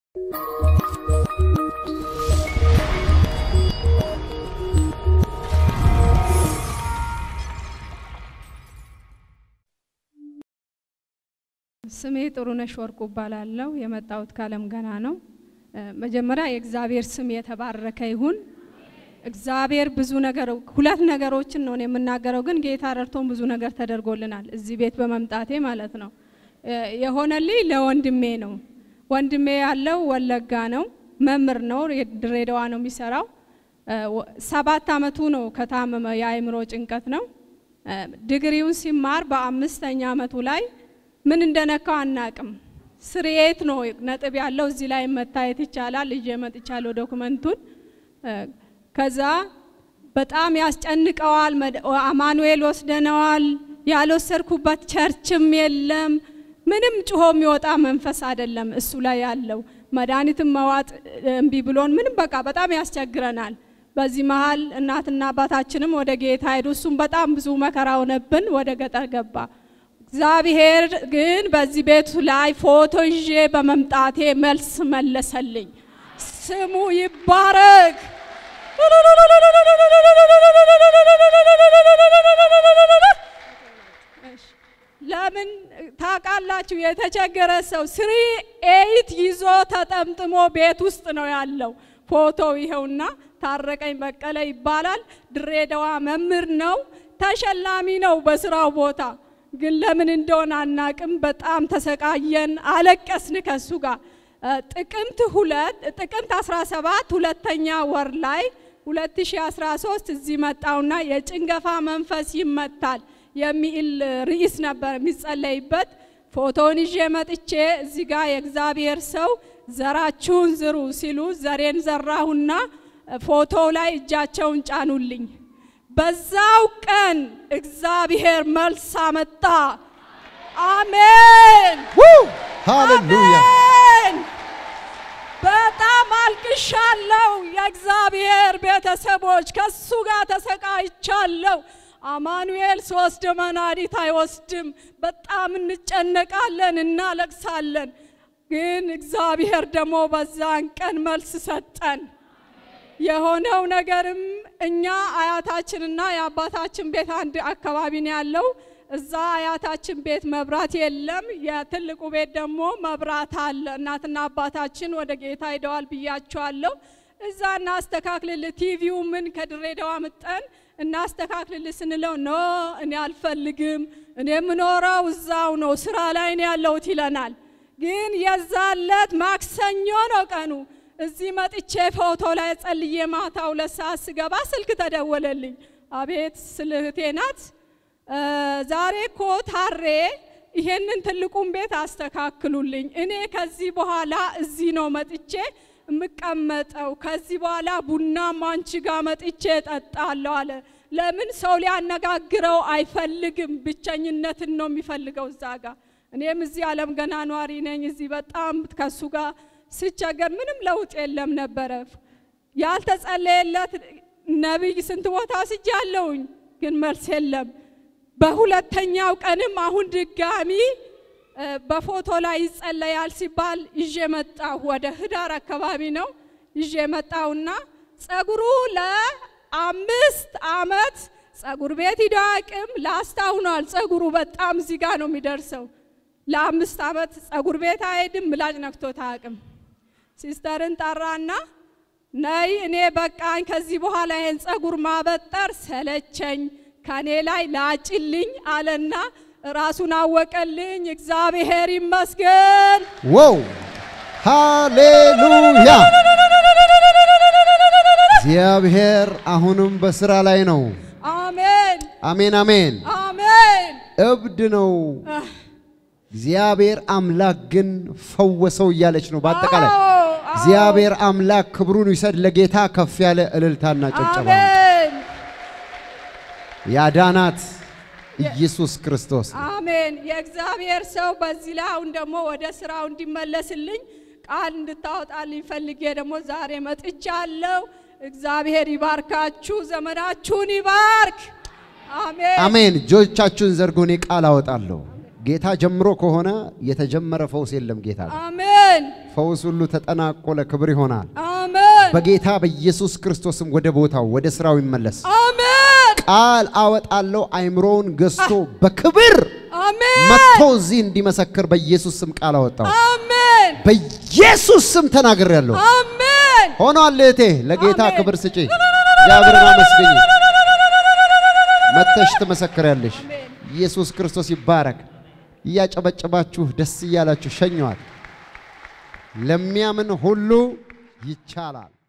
ስሜ ጥሩነሽ ወርቁ እባላለሁ። የመጣሁት ከአለም ገና ነው። መጀመሪያ የእግዚአብሔር ስም የተባረከ ይሁን። እግዚአብሔር ብዙ ነገር ሁለት ነገሮችን ነው የምናገረው፣ ግን ጌታ ረድቶን ብዙ ነገር ተደርጎልናል እዚህ ቤት በመምጣቴ ማለት ነው። የሆነልኝ ለወንድሜ ነው። ወንድሜ ያለው ወለጋ ነው፣ መምህር ነው፣ ድሬዳዋ ነው የሚሰራው። ሰባት አመቱ ነው ከታመመ፣ የአእምሮ ጭንቀት ነው። ዲግሪውን ሲማር በአምስተኛ አመቱ ላይ ምን እንደነካው አናቅም። ስርየት ነው ነጥብ ያለው እዚህ ላይ መታየት ይቻላል። ይዤ መጥቻለሁ ዶክመንቱን። ከዛ በጣም ያስጨንቀዋል። አማኑኤል ወስደነዋል። ያልወሰድኩበት ቸርችም የለም። ምንም ጭሆ የሚወጣ መንፈስ አይደለም እሱ ላይ ያለው። መድኃኒትም መዋጥ እምቢ ብሎን ምንም በቃ በጣም ያስቸግረናል። በዚህ መሀል እናትና አባታችንም ወደ ጌታ ሄዱ። እሱም በጣም ብዙ መከራ ሆነብን፣ ወደ ገጠር ገባ። እግዚአብሔር ግን በዚህ ቤቱ ላይ ፎቶ ይዤ በመምጣቴ መልስ መለሰልኝ። ስሙ ይባረክ። ለምን ታውቃላችሁ? የተቸገረ ሰው ስሪ ኤይት ይዞ ተጠምጥሞ ቤት ውስጥ ነው ያለው። ፎቶው ይኸውና። ታረቀኝ በቀለ ይባላል። ድሬዳዋ መምህር ነው። ተሸላሚ ነው በስራው ቦታ ግን ለምን እንደሆነ አናቅም። በጣም ተሰቃየን፣ አለቀስን ከሱ ጋር። ጥቅምት ሁለት ጥቅምት 17 ሁለተኛ ወር ላይ 2013 እዚህ መጣውና የጭንገፋ መንፈስ ይመታል የሚል ርዕስ ነበር የሚጸለይበት። ፎቶውን ይዤ መጥቼ እዚህ ጋር የእግዚአብሔር ሰው ዘራችሁን ዝሩ ሲሉ ዘሬን ዘራሁና ፎቶው ላይ እጃቸውን ጫኑልኝ። በዛው ቀን እግዚአብሔር መልስ አመጣ። አሜን ሃሌሉያ። አሜን። በጣም አልቅሻለሁ። የእግዚአብሔር ቤተሰቦች ከሱ ጋር ተሰቃይቻለሁ። አማኑኤል ሶስት መድኃኒት አይወስድም። በጣም እንጨነቃለን፣ እናለቅሳለን። ግን እግዚአብሔር ደግሞ በዛን ቀን መልስ ሰጠን። የሆነው ነገርም እኛ አያታችንና የአባታችን ቤት አንድ አካባቢ ነው ያለው። እዛ አያታችን ቤት መብራት የለም። የትልቁ ቤት ደግሞ መብራት አለ። እናትና አባታችን ወደ ጌታ ሄደዋል ብያቸዋለሁ። እዛ እናስተካክልል፣ ቲቪው ምን ከድሬዳዋ ምጠን እናስተካክልል ስንለው ኖ እኔ አልፈልግም፣ እኔ የምኖረው እዛው ነው፣ ስራ ላይ ነው ያለሁት ይለናል። ግን የዛለት ማክሰኞ ነው ቀኑ እዚህ መጥቼ ፎቶ ላይ ጸልዬ ማታ ሁለት ሰዓት ስገባ ስልክ ተደወለልኝ። አቤት ስልህቴ ናት። ዛሬ እኮ ታሬ ይሄንን ትልቁን ቤት አስተካክሉልኝ፣ እኔ ከዚህ በኋላ እዚህ ነው መጥቼ የምቀመጠው። ከዚህ በኋላ ቡናም አንቺ ጋር መጥቼ እጠጣለሁ አለ። ለምን ሰው ሊያነጋግረው አይፈልግም፣ ብቸኝነትን ነው የሚፈልገው እዛ ጋር። እኔም እዚህ አለም ገና ኗሪ ነኝ። እዚህ በጣም ከሱ ጋር ስቸገር ምንም ለውጥ የለም ነበረ። ያልተጸለየለት ነቢይ ስንት ቦታ ስጃለሁኝ፣ ግን መልስ የለም። በሁለተኛው ቀንም አሁን ድጋሚ በፎቶ ላይ ይጸለያል ሲባል ይዤ መጣሁ። ወደ ህዳር አካባቢ ነው ይዤ መጣሁና ጸጉሩ ለአምስት አመት ጸጉር ቤት ሂዶ አያውቅም። ላስታውኗል። ጸጉሩ በጣም እዚህ ጋር ነው የሚደርሰው። ለአምስት አመት ጸጉር ቤት አይሄድም። ምላጭ ነክቶት አያውቅም። ሲስተርን ጠራና ነይ እኔ በቃኝ፣ ከዚህ በኋላ ይሄን ጸጉር ማበጠር ሰለቸኝ፣ ከኔ ላይ ላጭልኝ አለና ራሱን አወቀልኝ። እግዚአብሔር ይመስገን። ዋው ሃሌሉያ። እግዚአብሔር አሁንም በስራ ላይ ነው። አሜን አሜን አሜን። አሜን። እብድ ነው እግዚአብሔር አምላክ ግን ፈወሰው እያለች ነው። በአጠቃላይ አዎ፣ አዎ። እግዚአብሔር አምላክ ክብሩን ይውሰድ። ለጌታ ከፍ ያለ እልልታና ጭብጨባ። አሜን ያዳናት ኢየሱስ ክርስቶስ ነው። አሜን። የእግዚአብሔር ሰው በዚህ ላይ አሁን ደግሞ ወደ ስራው እንዲመለስልኝ ቃል እንድታወጣልኝ ፈልጌ ደግሞ ዛሬ መጥቻለሁ። እግዚአብሔር ይባርካችሁ፣ ዘመናችሁን ይባርክ። አሜን አሜን። እጆቻችሁን ዘርጉ። እኔ ቃል አወጣለሁ። ጌታ ጀምሮ ከሆነ የተጀመረ ፈውስ የለም ጌታ ጋር። አሜን ፈውስ ሁሉ ተጠናቆ ለክብር ይሆናል። አሜን በጌታ በኢየሱስ ክርስቶስም ወደ ቦታው ወደ ስራው ይመለስ። አሜን ቃል አወጣለሁ። አይምሮውን ገዝቶ በክብር አሜን መጥቶ እዚህ እንዲመሰክር በኢየሱስ ስም ቃል አወጣው። አሜን በኢየሱስ ስም ተናግሬያለሁ። አሜን ሆኗል። እህቴ ለጌታ አሜን። ክብር ስጪ። እግዚአብሔርን አመስግኝ። መጥተሽ ትመሰክሪያለሽ። ኢየሱስ ክርስቶስ ይባረክ። እያጨበጨባችሁ ደስ እያላችሁ ሸኘዋል። ለሚያምን ሁሉ ይቻላል።